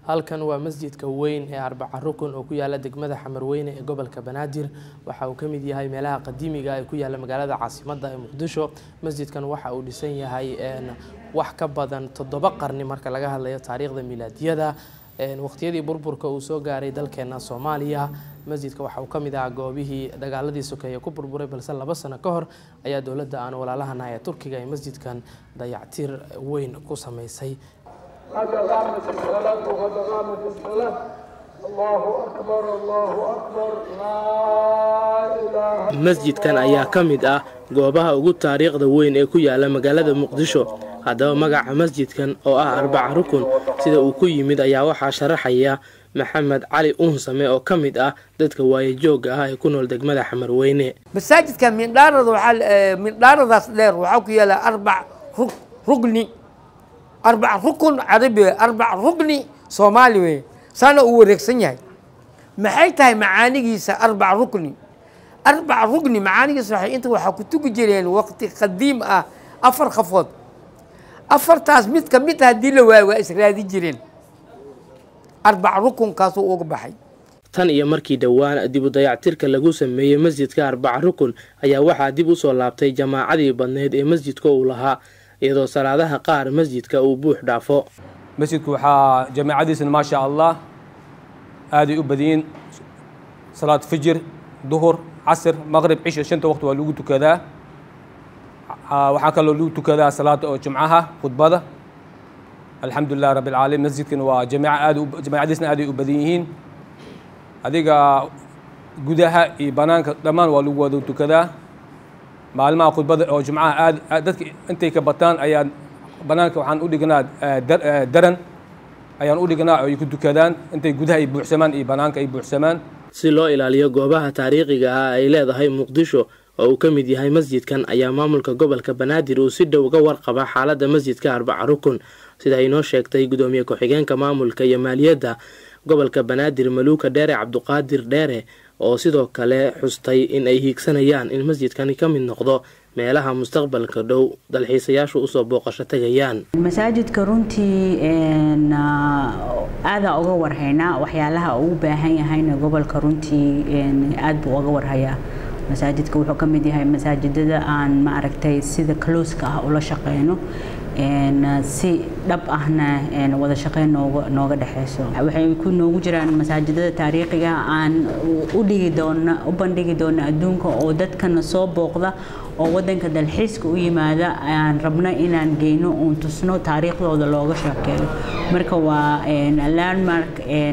halkan waa masjidka weyn ee arbaca rukun oo ku yaala degmada xamarweyne ee gobolka banaadir waxa uu ka mid yahay meelaha qadiimiga ee ku yaala magaalada caasimadda ee muqdisho masjidkan waxa uu dhisan yahay wax ka badan toddoba qarni marka laga hadlayo taariikhda milaadiyada waqtiyadii burburka uu soo gaaray dalkeena soomaaliya masjidka waxa uu ka mid ahaa goobihii dagaaladii sokeeye ku burburay balse laba sano ka hor ayaa dowladda aan walaalahana ee turkiga ee masjidkan dayactir weyn ku samaysay قد قامت الصلاة وقد قامت الصلاة الله أكبر الله أكبر لا إله masjidkan ayaa ka mid ah goobaha ugu taariikhda weyn ee ku yaala magaalada muqdisho haddaba magaca masjidkan oo ah arbaca rukun sida uu ku yimid ayaa waxaa sharaxaya maxamed cali uunsame oo ka mid ah dadka waayajooga ah ee ku nool degmada xamarweyne masaajidka mindhaarada waxaa mindhaaradaas dheer waxaa ku yaala arbac rug rugni arbac rukun carabi wey arbac rugni soomaali wey saana uu wareegsan yahay maxay tahay macaanigiisa arbac rukni arbac rugni macaanigiisa waxay inta waxaa ku tugi jireen waqti qadiim ah afar qafood afartaas mid ka mid haddii la waayo waa israadi jireen arbac rukunkaasuu uga baxay tan iyo markii dhowaan dib u dayactirka lagu sameeyey masjidka arbaca rukun ayaa waxaa dib u soo laabtay jamaacadii badneyd ee masjidka uu lahaa iyadoo salaadaha qaar masjidka uu buux dhaafo masjidku waxaa jamaacadiisana maa sha allah aaday u badiyiin salaad fijir duhur casr maqrib cisha shanta waqti waa lagu tukadaa waxaa kaloo lagu tukadaa salaada oo jumcaha khudbada alxamdu lilah rabbi alcaalamiin masjidkana waa jamiica aad jamaacadiisna aaday u badan yihiin adiga gudaha iyo banaanka dhammaan waa lagu wada tukadaa maalmaha khudbada oo jumcaha aad dadka intay ka bataan ayaan banaanka waxaan u dhignaa daran ayaan u dhignaa oo ay ku tukadaan intay gudaha ay buuxsamaan iyo banaanka ay buuxsamaan si loo ilaaliyo goobaha taariikhiga ah ay leedahay muqdisho oo uu ka mid yahay masjidkan ayaa maamulka gobolka banaadir uu si dhow uga warqaba xaaladda masjidka arbaca rukun sida inoo sheegtay gudoomiye ku-xigeenka maamulka iyo maaliyadda gobolka banaadir maluuka dheere cabduqaadir dheere oo sidoo kale xustay in ay hiigsanayaan in masjidkani ka mid noqdo meelaha mustaqbalka dhow dalxiisayaashu usoo booqasho tegayaan masaajidka runtii aadaa uga warhaynaa waxyaalaha uu baahan yahayna gobolka runtii aad buu uga warhayaa masaajidka wuxuu ka mid yahay masaajidada aan ma aragtay sida kalooska ah ula shaqeyno si dhab ahna wada shaqeyn nooga dhexeyso waxay ku noogu jiraan masaajidada taariikhiga aan u dhigi doona u bandhigi doona adduunka oo dadkana soo booqda oo wadanka dalxiiska u yimaada aan rabno inaan geyno uun tusno taariikhdooda looga sheekeeyo marka waa landmark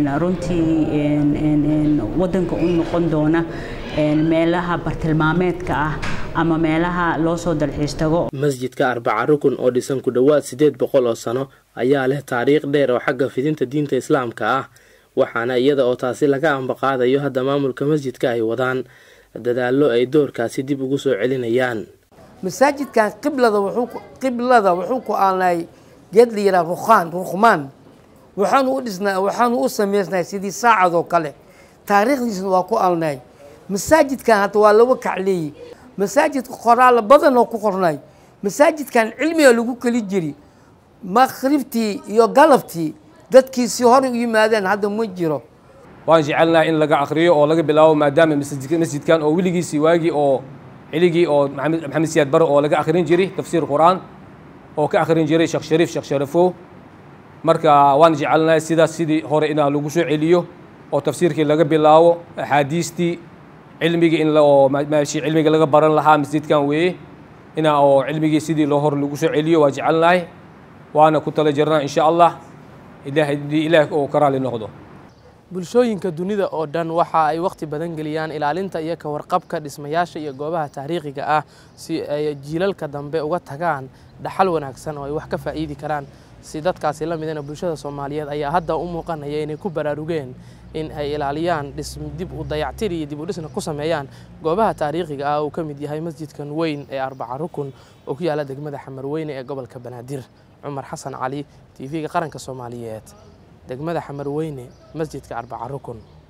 runtii wadanka u noqon doona meelaha bartilmaameedka ah ama meelaha loo soo dalxiis tago masjidka arbaca rukun oo dhisan ku dhowaad siddeed boqol oo sano ayaa leh taariikh dheer oo xagga fidinta diinta islaamka ah waxaana iyada oo taasi laga ambaqaadayo hadda maamulka masjidka ay wadaan dadaallo ay doorkaasi dib ugu soo celinayaan masaajidkan qiblada wuxuu qiblada wuxuu ku aanay geed la yidhaha rukhaan rukhmaan waxaanu u dhisnaa waxaanu u samaysnay sidii saacad oo kale taariikhdiisna waa ku alnay masaajidkan hadda waa laba kacleeyey masaajidka qoraalo badan oo ku qornay masaajidkan cilmiga lagu keli jiri maqribtii iyo galabtii dadkii si hore u yimaadeen hadda ma jiro waan jecelnaha in laga akriyo oo laga bilaabo maadaama masjidkan oo weligiisii waagii oo ciligii oo maxamed siyaad bare oo laga akhrin jiray tafsiir qur-aan oo ka akhrin jiray sheekh shariif sheekh sharafo marka waan jecelnahay sidaas sidii hore inaa lagu soo celiyo oo tafsiirkii laga bilaabo axaadiistii cilmigii in oo meeshii cilmiga laga baran lahaa masjidkan weeye inaa oo cilmigii sidii loo hor lagu soo celiyo waa jecelnahay waana ku tala jirnaa insha allah ilaah ilaah oo ka raali noqdo bulshooyinka dunida oo dhan waxa ay wakhti badan geliyaan ilaalinta iyo ka warqabka dhismayaasha iyo goobaha taariikhiga ah si ay jiilalka dambe uga tagaan dhaxal wanaagsan oo ay wax ka faa'iidi karaan si dadkaasi la midana bulshada soomaaliyeed ayaa hadda u muuqanaya inay ku baraarugeen in ay ilaaliyaan dib u dayactir iyo dib u dhisna ku sameeyaan goobaha taariikhiga ah uu ka mid yahay masjidkan weyn ee arbaca rukun oo ku yaala degmada xamarweyne ee gobolka banaadir cumar xasan cali t v-ga qaranka soomaaliyeed degmada xamarweyne masjidka arbaca rukun